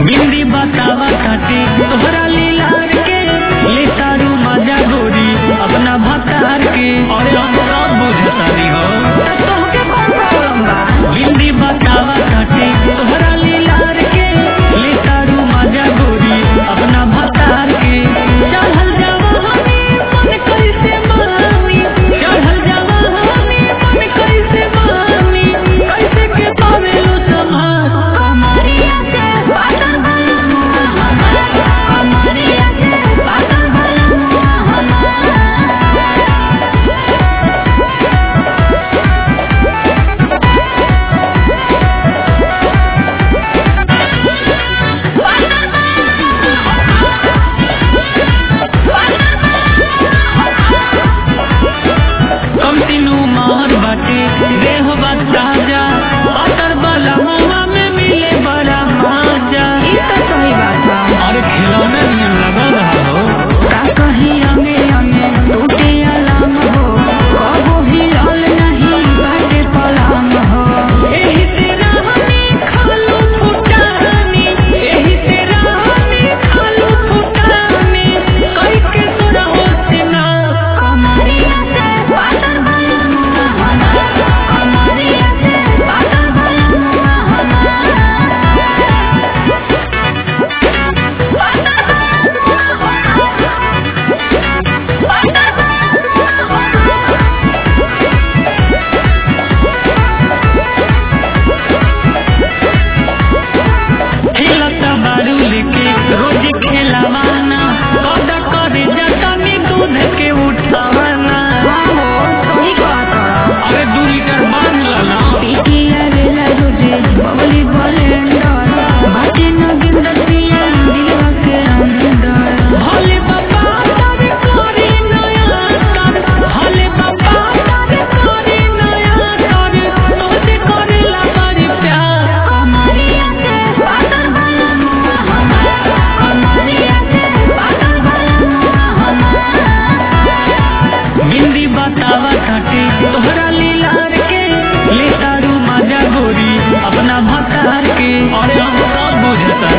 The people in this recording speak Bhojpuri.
बिंदी बतावा काटे तोहरा लीलार के ले तारू मजा गोरी अपना भतार के अरे हम सब बुझतानी हो तोहके कौन प्रॉब्लम बा बिंदी बतावा काटे तोहरा लीलार के ले तारू मजा गोरी अपना भतार के चढ़ल जावा हमें मन कैसे मानी चढ़ल जावा हमें मन कैसे मानी कैसे के पावेलो समाज कमरिया से पागल भला हमार कमरिया से पागल भला हमार कम तीनू मार बाटे देह बच्चा पातर वाला मुआ में मिले बड़ा मजा ई तो सही बात बा अरे खिलौने नियन लगा रहा हो का कहीं अंगे अंगे टूटे अलाम हो कबो हिलल नहीं बाटे पलाम हो एही तेरा हमें खालू फुटानी एही तेरा हमें खालू फुटानी कई के तोरा होतना कमरिया से पागल भला हमार कमरिया से पागल भला खेलता बारू लेके रोज खेलावाना कद करे जतनी दूध के उठावाना हो सही बात अरे दू लीटर बांध लाना पीटिया वेला रोजे बबली बलेंडर बाटे न गिंदतिया दिलवा के अंदर भोले बाबा तारे करे नया कर भोले बाबा तारे करे नया कर तोते करेला बड़ी प्यार कमरिया से पागल भला हमार कमरिया से पागल भला हमार बिंदी बतावा काटे तोहरा लीलार के ले तारू मजा गोरी अपना भतार के अरे हम सब बुझता